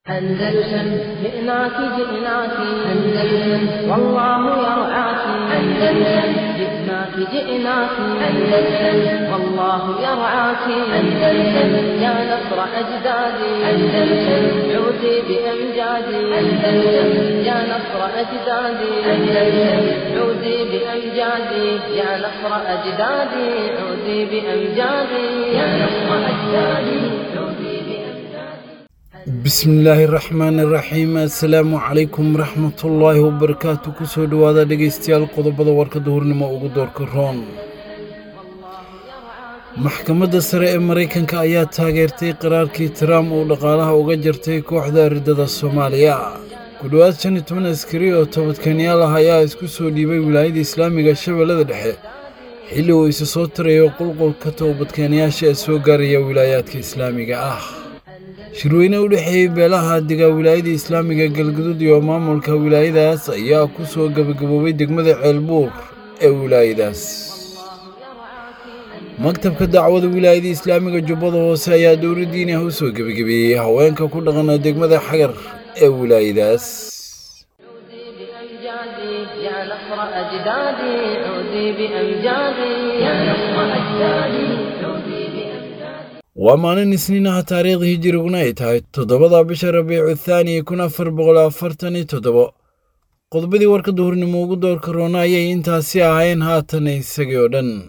أندلسن جئناك جئناك أندلسن والله يرعاك أندلسن جئناك جئناك أندلسن والله يرعاك أندلسن يا نصر أجدادي أندلسن عودي بأمجادي أندلسن يا نصر أجدادي أندلسن عودي بأمجادي يا نصر أجدادي عودي بأمجادي يا نصر أجدادي عودي بأمجادي bismillaahi raxmaani raxiim assalaamu calaykum waraxmatullaahi wabarakaatu kusoo dhowaada dhegaystayaal qodobada warka duhurnimo ugu doorka roon maxkamadda sare ee maraykanka ayaa taageertay qaraarkii trump uu dhaqaalaha uga jartay kooxda ridada soomaaliya ku dhowaad shan iyo toban askari oo toobadkeenyaal ah ayaa isku soo dhiibay wilaayada islaamiga shabeellada dhexe xilli uu isa soo tarayo qulqulka toobadkeenyaasha ee soo gaaraya wilaayaadka islaamiga ah shirweyne u dhexeeyey beelaha degaa wilaayada islaamiga galguduud iyo maamulka wilaayadaas ayaa ku soo gebagaboobay degmada ceelbuur ee wilaayadaas maktabka dacwada wilaayada islaamiga jubbada hoose ayaa dowladdiini ah u soo gebagabeeyey haweenka ku dhaqana degmada xagar ee wilaayadaas بأمجادي يا نصر أجدادي عودي بأمجادي يا نصر أجدادي عودي بأمجادي waa maalin isniinaha taariikhda hijiriguna ay tahay toddobada bisha rabiicu thaani kun afar boqol afartan iyo toddobo qodobadii warka duhurnimo ugu doorka roona ayay intaasi ahayn haatan isagii oo dhan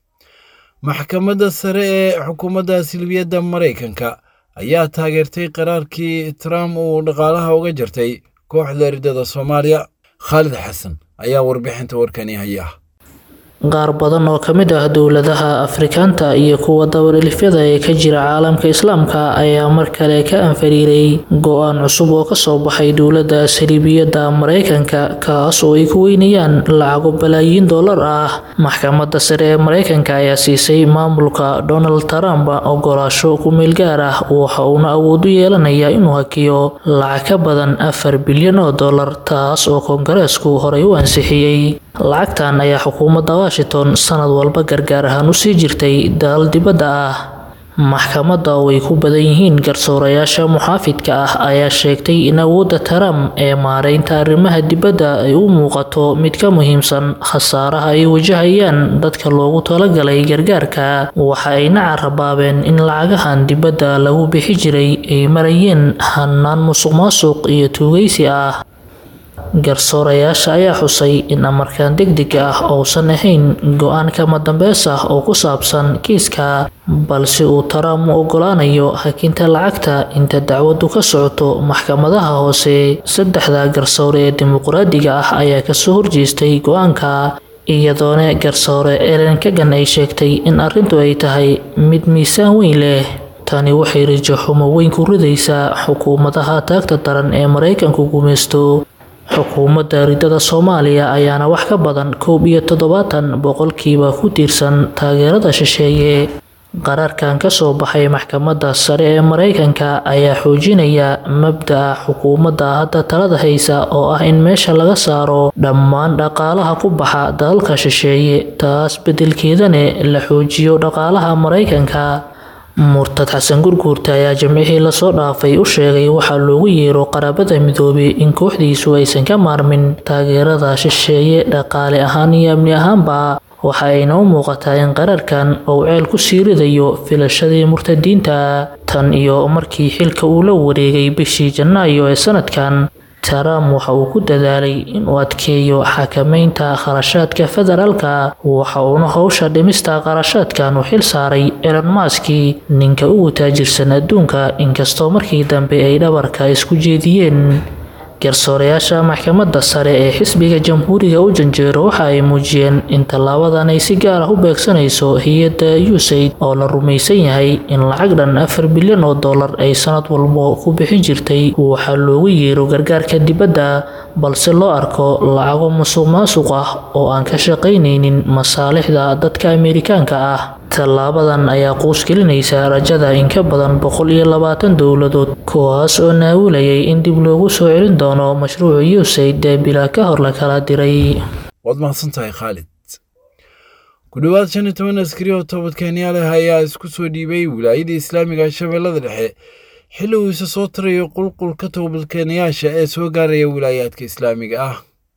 maxkamadda sare ee xukuumadda silbiyadda maraykanka ayaa taageertay qaraarkii trump uu dhaqaalaha uga jartay kooxda ridada soomaaliya khaalid xasan ayaa warbixinta warkani haya qaar badan oo ka mid ah dowladaha afrikaanta iyo kuwa dabalilifyada ee ka jira caalamka islaamka ayaa mar kale ka anfariiray go-aan cusub oo kasoo baxay dowladda saliibiyadda maraykanka kaas oo ay ku weynayaan lacago balaayiin dollar ah maxkamadda sare ee maraykanka ayaa siisay maamulka donald trump ogolaasho ku-meel gaar ah waxa uuna awood u yeelanayaa inuu hakiyo lacag ka badan afar bilyan oo dollar taas oo koongareesku horey u ansixiyey lacagtan ayaa xukuumadda washington sanad walba gargaar ahaan usii jirtay dalal dibadda ah maxkamadda oo ay ku badan yihiin garsoorayaasha muxaafidka ah ayaa sheegtay in awoodda trump ee maareynta arrimaha dibadda ay u muuqato mid ka muhiimsan khasaaraha ay wajahayaan dadka loogu talagalay gargaarka waxa ayna carabaabeen in lacagahan dibadda lagu bixi jiray ay marayeen hanaan musuq maasuq iyo tuugaysi ah garsoorayaasha ayaa xusay in amarkan degdega ah uusan ahayn go-aan kama dambeys ah oo ku saabsan kiiska balse uu trump u ogolaanayo hakinta lacagta inta dacwadu ka socoto maxkamadaha hoose saddexda garsoore ee dimuqraadiga ah ayaa kasoo horjeestay go-aanka iyadoona garsoore elen kagan ay sheegtay in arrintu ay tahay mid miisaan weyn leh tani waxay rajo xumo weyn ku ridaysaa xukuumadaha taagta daran ee maraykanku gumaysto xukuumadda ridada soomaaliya ayaana wax ka badan koob iyo toddobaatan boqolkiiba ku tiirsan taageerada shisheeye qaraarkan kasoo baxay maxkamadda sare ee maraykanka ayaa xoojinaya mabda-a xukuumadda hadda talada haysa oo ah in meesha laga saaro dhammaan dhaqaalaha ku baxa dalalka shisheeye taas beddelkeedane la xoojiyo dhaqaalaha maraykanka murtad xasan gurguurta ayaa jimcihii lasoo dhaafay u sheegay waxaa loogu yeero qaraabada midoobay in kooxdiisu aysan ka maarmin taageerada shisheeye dhaqaale ahaan iyo amni ahaanba waxa ayna u muuqataa in qaraarkan uu ceel ku sii ridayo filashadii murtadiinta tan iyo markii xilka uu la wareegay bishii janaayo ee sanadkan trump waxa uu ku dadaalay inuu adkeeyo xakameynta kharashaadka federaalka waxa uuna howsha dhimista kharashaadkan u xil saaray elon maski ninka ugu taajirsan adduunka inkastoo markii dambe ay dhabarka isku jeediyeen garsoorayaasha maxkamadda sare ee xisbiga jamhuuriga u janjeero waxa ay muujiyeen in tallaabadan ay si gaar ah u beegsanayso hay-adda usaid oo la rumaysan yahay in lacag dhan afar bilyan oo dollar ay sanad walbo ku bixin jirtay waxaa loogu yeero gargaarka dibadda balse loo arko lacago musuq maasuq ah oo aan ka shaqaynaynin masaalixda dadka amerikaanka ah tallaabadan ayaa quusgelinaysa rajada in ka badan boqol iyo labaatan dowladood kuwaas oo naawilayay in dib loogu soo celin doono mashruuca usaid ee bilaa ka hor la kala diray waad mahadsan tahay khaalid ku dhowaad shan iyo toban askari oo toobadkeenyaal ah ayaa isku soo dhiibay wilaayada islaamiga shabeellada dhexe xilli uu isa soo tarayo qulqulka toobadkeenayaasha ee soo gaaraya wilaayaadka islaamiga ah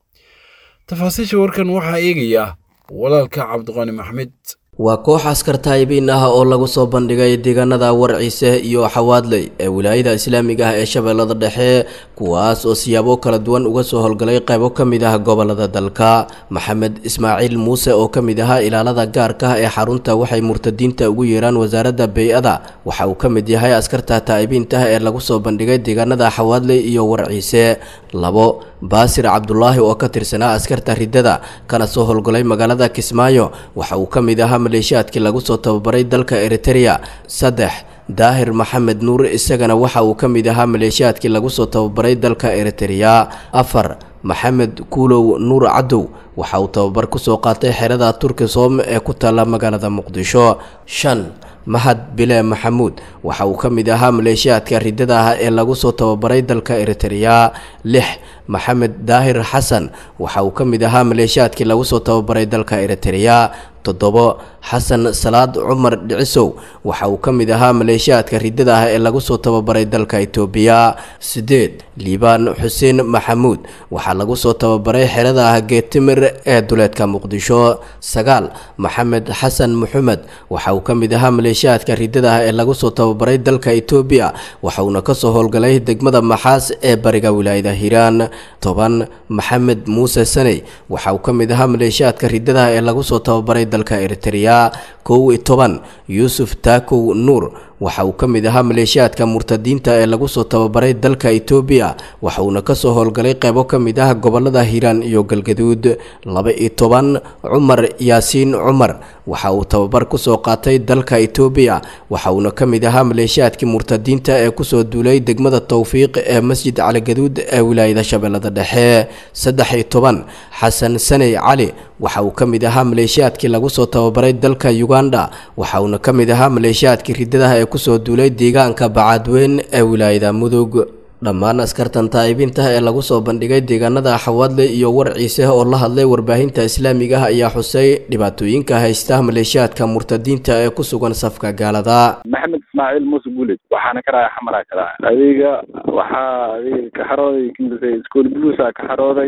tafaasiisha warkan waxaa eegaya walaalka cabdiqani maxmed waa koox askar taayibiin ah oo lagu soo bandhigay deegaanada warciise iyo xawaadley ee wilaayada islaamiga ah ee shabeellada dhexe kuwaas oo siyaabo kala duwan uga soo howlgalay qaybo ka mid ah gobolada dalka maxamed ismaaciil muuse oo ka mid ahaa ilaalada gaarka ah ee xarunta waxay murtadiinta ugu yeeraan wasaaradda bey-ada waxa uu ka mid yahay askarta taa'ibiintah ee lagu soo bandhigay deegaanada xawaadley iyo warciise labo baasir cabdulaahi oo ka tirsanaa askarta riddada kana soo howlgalay magaalada kismaayo waxa uu ka mid ahaa maleeshiyaadkii lagu soo tababaray dalka eritereya saddex daahir maxamed nuur isagana waxa uu ka mid ahaa maleeshiyaadkii lagu soo tababaray dalka eritereya afar maxamed kuulow nuur cadow waxa uu tababar kusoo qaatay xerada turkisom ee ku taalla magaalada muqdisho shan mahad bile maxamuud waxa uu ka mid ahaa maleeshiyaadka riddada ah ee lagu soo tababaray dalka eritereya lix maxamed daahir xasan waxa uu ka mid ahaa maleeshiyaadkii lagu soo tababaray dalka eritereya toddobo xasan salaad cumar dhicisow waxa uu ka mid ahaa maleeshiyaadka riddada ah ee lagu soo tababaray dalka itoobiya siddeed liibaan xuseen maxamuud waxaa lagu soo tababaray xerada ah geetimir ee duleedka muqdisho sagaal maxamed xasan maxamed waxa uu ka mid ahaa maleeshiyaadka riddada ah ee lagu soo tababaray dalka itoobiya waxa uuna kasoo howlgalay degmada maxaas ee bariga wilaayada hiiraan toban maxamed muuse saney waxa uu ka mid ahaa maleeshiyaadka riddada ah ee lagu soo tababaray dalka eritereya kow iyo toban yuusuf taakow nuur waxa uu ka mid ahaa maleeshiyaadka murtadiinta ee lagu soo tababaray dalka itoobiya waxa uuna kasoo howlgalay qaybo ka mid ah gobolada hiiraan iyo galgaduud laba iyo toban cumar yaasiin cumar waxa uu tababar kusoo qaatay dalka itoobiya waxa uuna ka mid ahaa maleeshiyaadkii murtadiinta ee kusoo duulay degmada towfiiq ee masjid caligaduud ee wilaayada shabeellada dhexe saddex iyo toban xasan saney cali waxa uu ka mid ahaa maleeshiyaadkii lagu soo tababaray dalka uganda waxa uuna ka mid ahaa maleeshiyaadkii riddadaha ee kusoo duulay deegaanka bacaadweyn ee wilaayada mudug dhammaan askartan taa'ibiinta ee lagu soo bandhigay deegaanada xawaadle iyo warciise oo la hadlay warbaahinta islaamiga ah ayaa xusay dhibaatooyinka haysta maleeshiyaadka murtadiinta ee ku sugan safka gaalada maxamed ismaaciil muuse guuled waxaana ka raaya xamaraa ka raaya adiga waxaa adiga ka xarooday kimisa school bluusa ka xarooday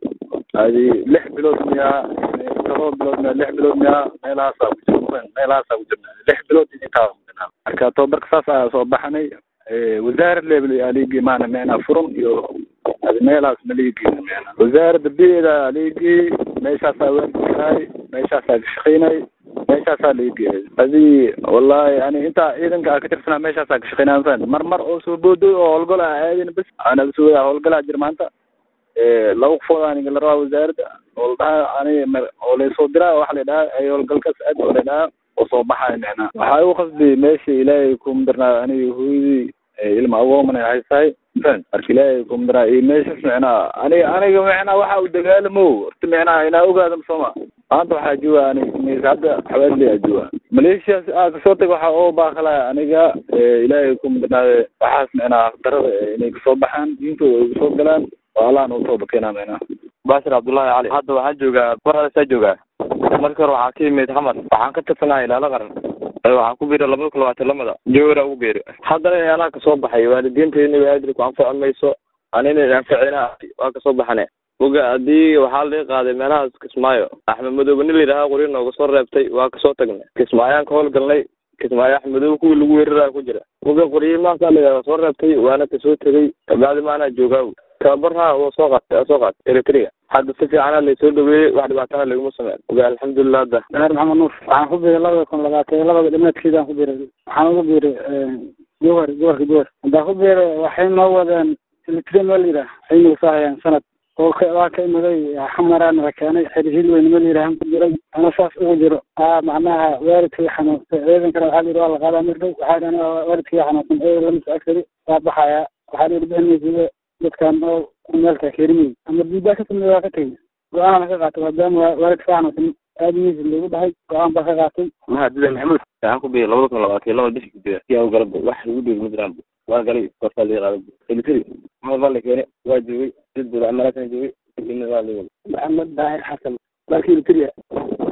adi lix bilood miyaa todoba bilood miyaa lix bilood miyaa meelahaasaa ku jir meelahaasaa ku jirna lix bilood intaa marka tababarka saas ayaa soo baxnay wasaarad level aligi maana meena furan iyo adi meelahaas maligiina meena wasaaradda bida aligi meeshaasaa waankaay meeshaasaa ka shaqaynay meeshaasaa laigeyay adi wallahi ani intaa ciidanka a ka tirsanaa meeshaasaa ka shaqaynaa mafahant mar mar oo soo boodoy oo howlgal a aadin bas anaga soo howlgalaa jir maanta laba qofood aniga la rabaa wasaaradda oo la dhahaa ani oo laysoo diraa waxa la dhahaa ay howlgalkaas aad oo la dhahaa oo soo baxayo micnaa waxaa igu qasbi meesha ilaahay kumadarnaa aniga hooyadii ilma agoomana haysahay fahant marka ilaahay kumadarnaa iyo meeshas micnaa aniga aniga micnaa waxa uu dagaalamo horta micnaa inaa ogaada sooma maanta waxaa jooga aniga hadda xawaadley aa jooga maleeshiyaas aa kasoo tag waxaa oo baaqalaya aniga ilaahay kumadarnaade waxaas micnaa darada inay kasoo baxaan diintooda ay kasoo galaan oo allahan uu tooba keenaa micnaa baashir cabdullaahi cali hadda waxaan joogaa barasaa joogaa markii hore waxaa ka yimid xamar waxaan ka tirsanaa ilaalo qaran waxaan ku biiray labada kun labaatan lamada jowra ugu biiri haddana in anaa kasoo baxay waalidiintayna waadri ku anfaci mayso anina anficina waa kasoo baxane oga haddii waxaa laga qaaday meelahaas kismaayo axmed madoobe nin layidhaaha qori nooga soo reebtay waa kasoo tagnay kismaayaan ka howlgalnay kismaayo axmed madoobe kuwii lagu weeraraya ku jira oga qoriyey maasaa layidhaha soo reebtay waana kasoo tegay kabacdi maanaa joogaa tababarha waa soo qaatay soo qaatay eritrea hadda si fiicana laysoo dhaweeyey wax dhibaatana laguma sameyn oga alxamdulilah hadda daahir maxamed nuur waxaan ku biiray labada kun labaatan labada dhimaadkeedaan ku biiray waxaan ugu biiray jowhar gobolka jowhar haddaan ku biiray waxay noo wadeen eritrea meel yidhaah waxay nagu soo hayaan sanad oo waa ka imaday xamaraan la keenay xerihil weyn meel yidhaah ku jiray ana saas ugu jiro aa macnaha waalidkii xanuunsan ciidankana waxaa la yidhi waa la qaadaa mir dhow waxaa dhan waalidkii xanuunsan ee lama soo agsari waa baxaya waxaa la yidhi bixinaysa dadkan oo meelka kerimay ama diidaa ka timid waa ka tegay go-aanana ka qaatay maadaama waalidka ka xanuunsan aadimiisa loogu dhahay go-aan baa ka qaatay mahadida maxamuud waxaan ku biiray labada kun labaatan laba bishii kujira yaa u galaba wax lagu dhiibi ma jiraan waa galay kortaa laga qaaday elitri maxamed baa la keenay waa joogay dad bula amalaasana joogay kadibna waa la wada maxamed daahir xasan dalka elitria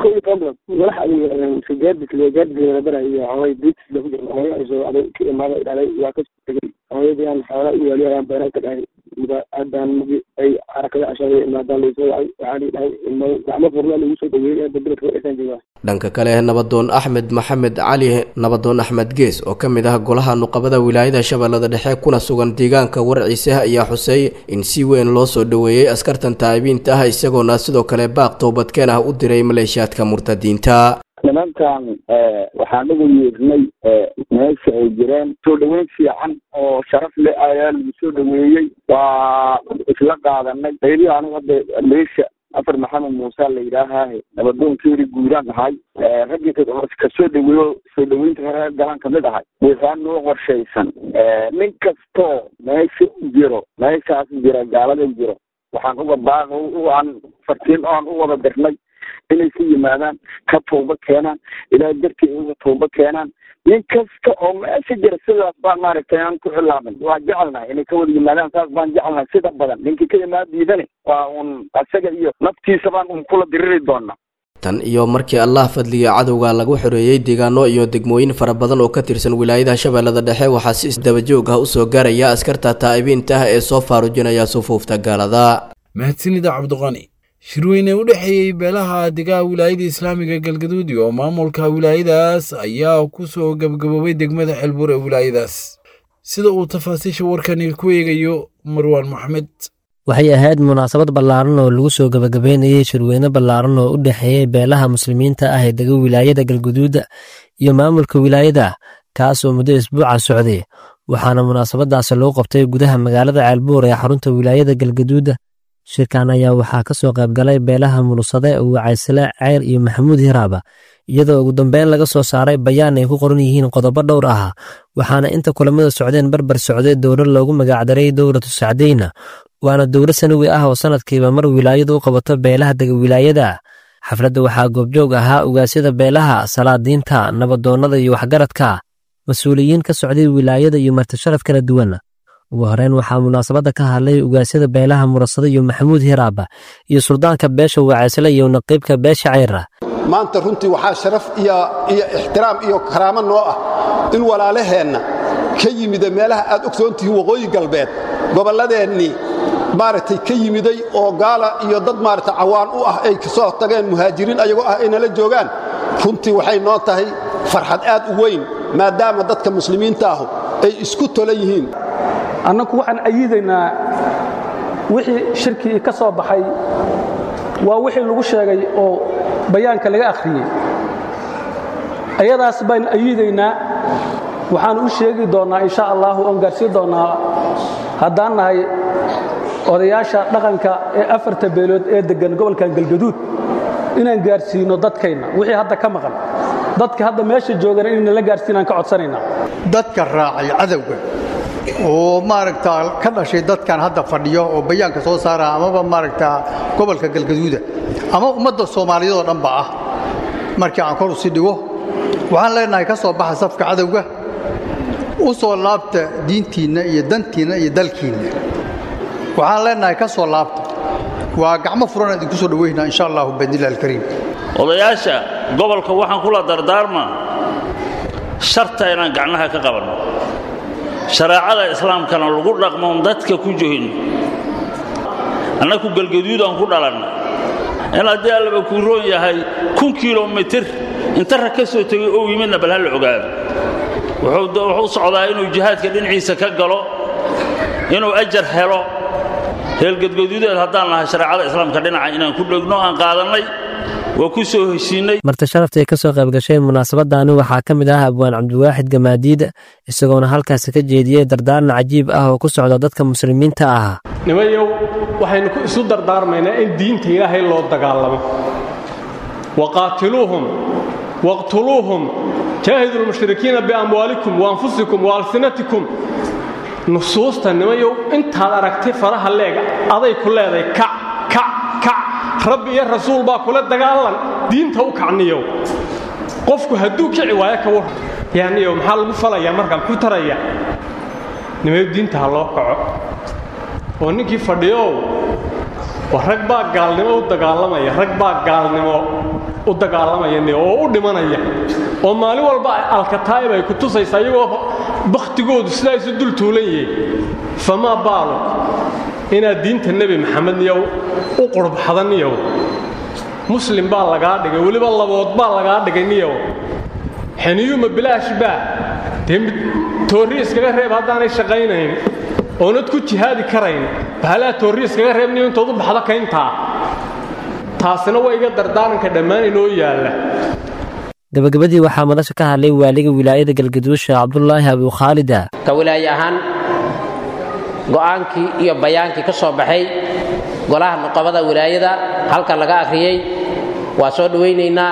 ko iyo toban bilood madax gaadis gaadis bara iyo hooy diitis lagu jira hooyo ay soo aday ka imaada dhalay waa ka tegay hooyadii aan xoolaa u waaliyo ayaan beeraha ka dhahay haddaan magi ay xarakada cashaada imaadaan laysoo wacay waxaa lii dhahay gacmo furna lagu soo dhaweeyey bedelka wadhasaan joogaa dhanka kale nabadoon axmed maxamed cali nabadoon axmed gees oo ka mid ah golaha nuqabada wilaayada shabeellada dhexe kuna sugan deegaanka warciise ayaa xusay in si weyn loo soo dhoweeyey askartan taa'ibiinta ah isagoona sidoo kale baaq toobadkeen ah u diray maleeshiyaadka murtadiinta nimankan waxaan ugu yeernay meesha ay jireen soo dhaweyn fiican oo sharaf leh ayaa lagu soo dhaweeyey waa isla qaadanay qayli anigu hadda meesha afar maxamed muuse la yidhaahahe nabadoonkeeri guuraan ahay raggii kasoo dhaweeyo soo dhaweynta hore galaan kamid ahay waxaa noo qorshaysan nin kastoo meesha u jiro meeshaas jira gaalada jiro waxaan uga baaq aan fartiin oan u wada dirnay inay ka yimaadaan ka tooba keenaan ilaa dartii uga tooba keenaan nin kasta oo meesha jira sidaas baan maaragtay aan ku xilaaban waa jecelnahay inay ka wada yimaadaan saas baan jecelnahay sida badan ninkii ka imaan diidane waa un asaga iyo naftiisa baan un kula diriri doonaa tan iyo markii allah fadliga cadowga lagu xoreeyey deegaano iyo degmooyin fara badan oo ka tirsan wilaayada shabeellada dhexe waxaa si isdabajoog ah usoo gaaraya askarta taa'ibiinta ah ee soo faarujinaya sufuufta gaalada mahadsanida cabdiqani shirweyne u dhexeeyey beelaha degaha wilaayada islaamiga galgaduud iyo maamulka wilaayadaas ayaa ku soo gabgaboobay degmada xelbuur ee wilaayadaas sida uu tafaasiisha warkani ku eegayo marwaan maxamed waxay ahayd munaasabad ballaaran oo lagu soo gabagabeynayey shirweyne ballaaran oo u dhexeeyey beelaha muslimiinta ah ee dega wilaayada galguduud iyo maamulka wilaayada kaasoo muddo isbuuca socday waxaana munaasabadaasi loo qabtay gudaha magaalada ceelbuur ee xarunta wilaayada galgaduud shirkan ayaa waxaa ka soo qaybgalay beelaha mulusade wacaysle ceyr iyo maxamuud hiraaba iyadoo ugu dambeyn laga soo saaray bayaan ay ku qoran yihiin qodobo dhowr ah waxaana inta kulamada socdeen barbar socday dowlad loogu magacdaray dowlatu sacdeyna waana dowlad sanawi ah oo sanadkiiba mar wilaayadu u qabato beelaha dega wilaayada xafladda waxaa goobjoog ahaa ugaasyada beelaha salaadiinta nabadoonnada iyo waxgaradka mas-uuliyiin ka socday wilaayada iyo martisharaf kala duwan ugu horeyn waxaa munaasabadda ka hadlay ugaasyada beelaha murasado iyo maxamuud hiraaba iyo suldaanka beesha waacaysle iyo naqiibka beesha ceyra maanta runtii waxaa sharaf iyo ixtiraam iyo karaamo noo ah in walaalaheenna ka yimida meelaha aad ogsoontihiin waqooyi galbeed gobolladeennii maaragtay ka yimiday oo gaala iyo dad maaragtay cawaan u ah ay kasoo tageen muhaajiriin ayagoo ah ay nala joogaan runtii waxay noo tahay farxad aad u weyn maadaama dadka muslimiinta ahu ay isku tolan yihiin annagu waxaan ayidaynaa wixii shirkii ka soo baxay waa wixii lagu sheegay oo bayaanka laga akhriyey ayadaas baan ayidaynaa waxaan u sheegi doonnaa insha allahu oon gaarsiin doonnaa haddaan nahay odayaasha dhaqanka ee afarta beelood ee deggan gobolkan galgaduud inaan gaarsiino dadkayna wixii hadda ka maqan dadka hadda meesha joogana inayna la gaarsiinaan ka codsanaynaa dadka raacay cadowga oo maaragtaa ka dhashay dadkan hadda fadhiyo oo bayaanka soo saara amaba maaragtaa gobolka galgaduuda ama ummadda soomaaliyeed oo dhanba ah markii aan kor usi dhigo waxaan leenahay ka soo baxa safka cadowga u soo laabta diintiinna iyo dantiinna iyo dalkiinna waxaan leenahay ka soo laabta waa gacmo furan idinku soo dhaweynaa insha allahu biidnillahi alkariim odayaasha gobolka waxaan kula dardaarmaa sharta inaan gacnaha ka qabanno shareecada islaamkana lagu dhaqmoon dadka ku johin annaku galgaduudaan ku dhalanna in haddii allaba kuu roon yahay kun kilomitir inta rag ka soo tegay ou yimidna bal ha la ogaado wuxuu socdaa inuu jihaadka dhinaciisa ka galo inuu ajar helo heelgadgaduudeed haddaan lahay shareecada islaamka dhinaca inaan ku dhegno aan qaadannay waa ku soo heshiinay marti sharafta ay ka soo qayb gashay munaasabadani waxaa ka mid ah abwaan cabdiwaaxid gamaadiid isagoona halkaasi ka jeediyey dardaaran cajiib ah oo ku socda dadka muslimiinta ah nimayow waxaynu isu dardaarmaynaa in diinta ilaahay loo dagaalamo waqaatiluuhum waqtuluuhum jaahidu lmushrikiina biamwaalikum waanfusikum waalsinatikum nusuusta nimayow intaad aragtay faraha leega aday ku leedahay kac kac kac rabbi iyo rasuul baa kula dagaalan diinta u kacniyow qofku hadduu kici waayo ka war yaaniyow maxaa lagu falayaa markaa muxuu taraya nimayow diinta ha loo kaco oo ninkii fadhiyow waa rag baa gaalnimo u dagaalamaya rag baa gaalnimo u dagaalamaya oo u dhimanaya oo maalin walba alkataa'ib ay ku tusaysaa iyagoo bakhtigoodu sidaa isu dul tuulan yihiin famaa baalo inaad diinta nebi maxamed niyow u qurbaxda niyow muslim baa lagaa dhigay weliba labood baa lagaa dhigay niyow xeniyuuma bilaash baa dee toorri iskaga reeb haddaanay shaqaynayn oonad ku jihaadi karayn bahalaa toorri iskaga reeb niyo intood u baxdo kayntaa taasina waa iga dardaaranka dhammaan inoo yaalla gabagabadii waxaa madasha ka hadlay waaliga wilaayada galgaduusha cabdulaahi abukhaalida ka wilaaye ahaan go'aankii iyo bayaankii ka soo baxay golaha nuqabada wilaayada halkan laga akhriyey waa soo dhowaynaynaa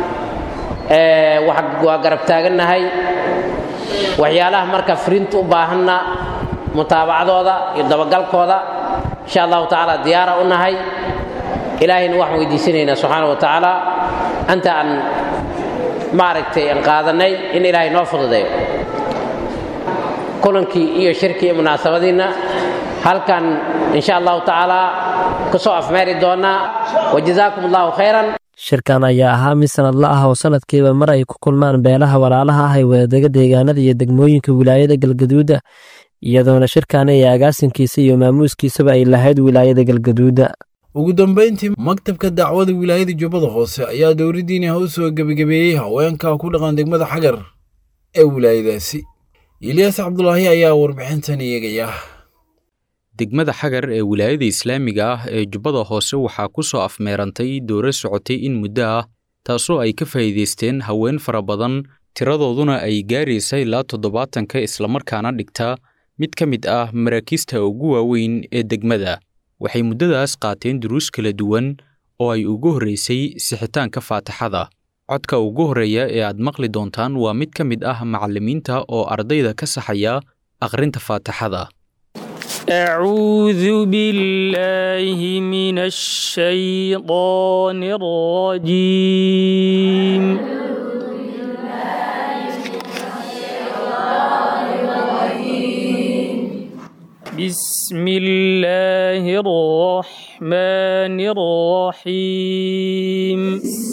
waa garab taagannahay waxyaalaha marka firinta u baahanna mutaabacadooda iyo dabagalkooda insha allahu tacaala diyaara u nahay ilaahayna waxaan weydiisanaynaa subxaana wa tacaala anta aan maaragtay aan qaadannay in ilaahay noo fududeeyo kulankii iyo shirkii iyo munaasabadiinna halkan insha allahu tacaala ka soo afmeeri doonnaa wajazaakum allahu khayran shirkan ayaa ahaa mid sanadla ah oo sanadkiiba mar ay ku kulmaan beelaha walaalaha ah ee wadadega deegaanada iyo degmooyinka wilaayada galgaduuda iyadoona shirkaani ee agaasinkiisa iyo maamuuskiisaba ay lahayd wilaayada galgaduuda ugu dambayntii maktabka dacwada wilaayada jubbada hoose ayaa dowladdiina u soo gebagabeeyey haweenka ku dhaqan degmada xagar ee wilaayadaasi ilyaas cabdulaahi ayaa warbixintan eegaya degmada xagar ee wilaayada islaamiga ah ee jubbada hoose waxaa ku soo afmeerantay dooro socotay in muddo ah taasoo ay ka faa'iidaysteen haween fara badan tiradooduna ay gaaraysa ilaa toddobaatanka islamarkaana dhigta mid ka mid ah maraakiista ugu waaweyn ee degmada waxay muddadaas qaateen duruus kala duwan oo ay ugu horraysay sixitaanka faataxada codka ugu horreeya ee aad maqli doontaan waa mid ka mid ah macallimiinta oo ardayda ka saxaya akhrinta faataxada أعوذ بالله من الشيطان الرجيم بسم الله الرحمن الرحيم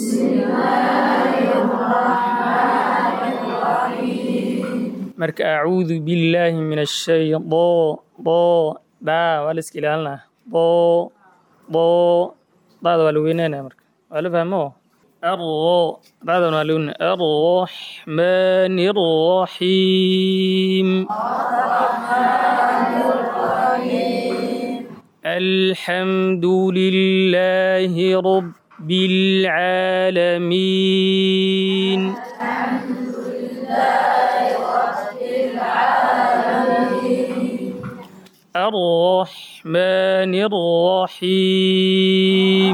marka acuudu billaahi min ashaydo bo dhaa waa la iska ilaalinaa bo bo daada waa la weynaynaya marka waa la fahmo arro daadan waa la weynaya arraxmaani arraxiim alxamdu lilaahi rabbi alcaalamiin الرحمن الرحيم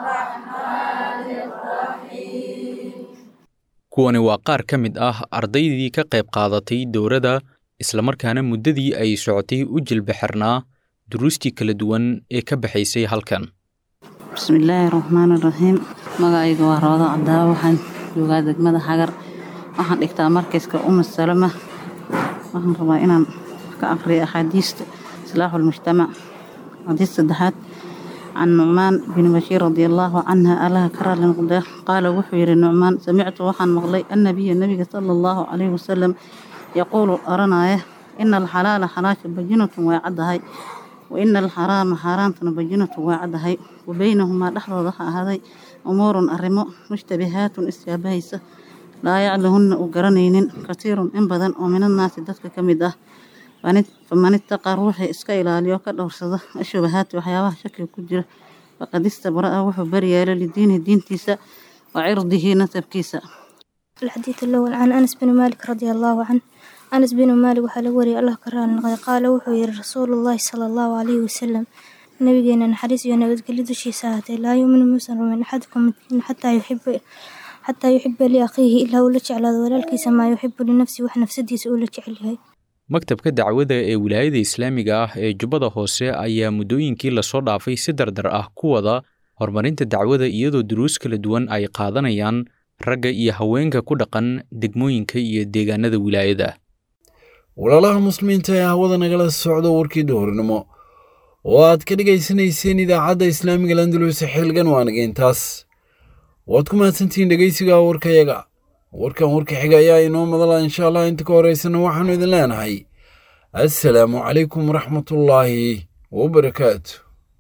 kuwani waa qaar ka mid ah ardaydii ka qayb qaadatay dowladda islamarkaana muddadii ay socotay u jilbixirnaa duruustii kala duwan ee ka baxaysay halkan bismillaahi raxmaani raxiim magacayga waa roodo cabdaawa waxaan joogaa degmada xagar waxaan dhigtaa markayska uma salama waxaan rabaa inaan ka aqriyo axaadiista إصلاح المجتمع حديث الصدحات عن نعمان بن بشير رضي الله عنها ألا كرى لنقدر قال وحير النعمان سمعت وحن مغلي النبي النبي صلى الله عليه وسلم يقول أرنا إن الحلال حلاش بجنة وعدهي وإن الحرام حرام بجنة وعدهي وبينهما لحظة هذه أمور أرمو مشتبهات استيابهيسة لا يعلهن أقرنين كثير إن بدن ومن الناس دفك كمده faman ittaqa ruuxii iska ilaaliyo ka dhowrsada ashubahaati waxyaabaha shakiga ku jira faqad istabra'a wuxuu baryeelo lidiinihi diintiisa wa cirdihi nasabkiisa الحديث الأول عن أنس بن مالك رضي الله عنه أنس بن مالك وحال وري الله كران قال وحو رسول الله صلى الله عليه وسلم نبينا نحرس ونبذ كل شيء ساعته لا يؤمن موسى من أحدكم حتى يحب حتى يحب لأخيه إلا ولج على ولالكيس ما يحب لنفسه وحنفسدي سؤولك عليه maktabka dacwada ee wilaayada islaamiga ah ee jubbada hoose ayaa muddooyinkii lasoo dhaafay si dardar ah ku wada horumarinta dacwada iyadoo duruus kala duwan ay qaadanayaan ragga iyo haweenka ku dhaqan degmooyinka iyo deegaanada wilaayada walaalaha muslimiinta ee hawada nagala socdo warkii duhurnimo oo aad ka dhegaysanayseen idaacadda islaamiga landalus xilgan waanageentaas waad ku mahadsantihiin dhegaysiga warkayaga warkan warka xiga ayaa inoo madala insha allah inta ka horeysana waxaanu idin leenahay assalaamu calaykum waraxmatullaahi wabarakaatu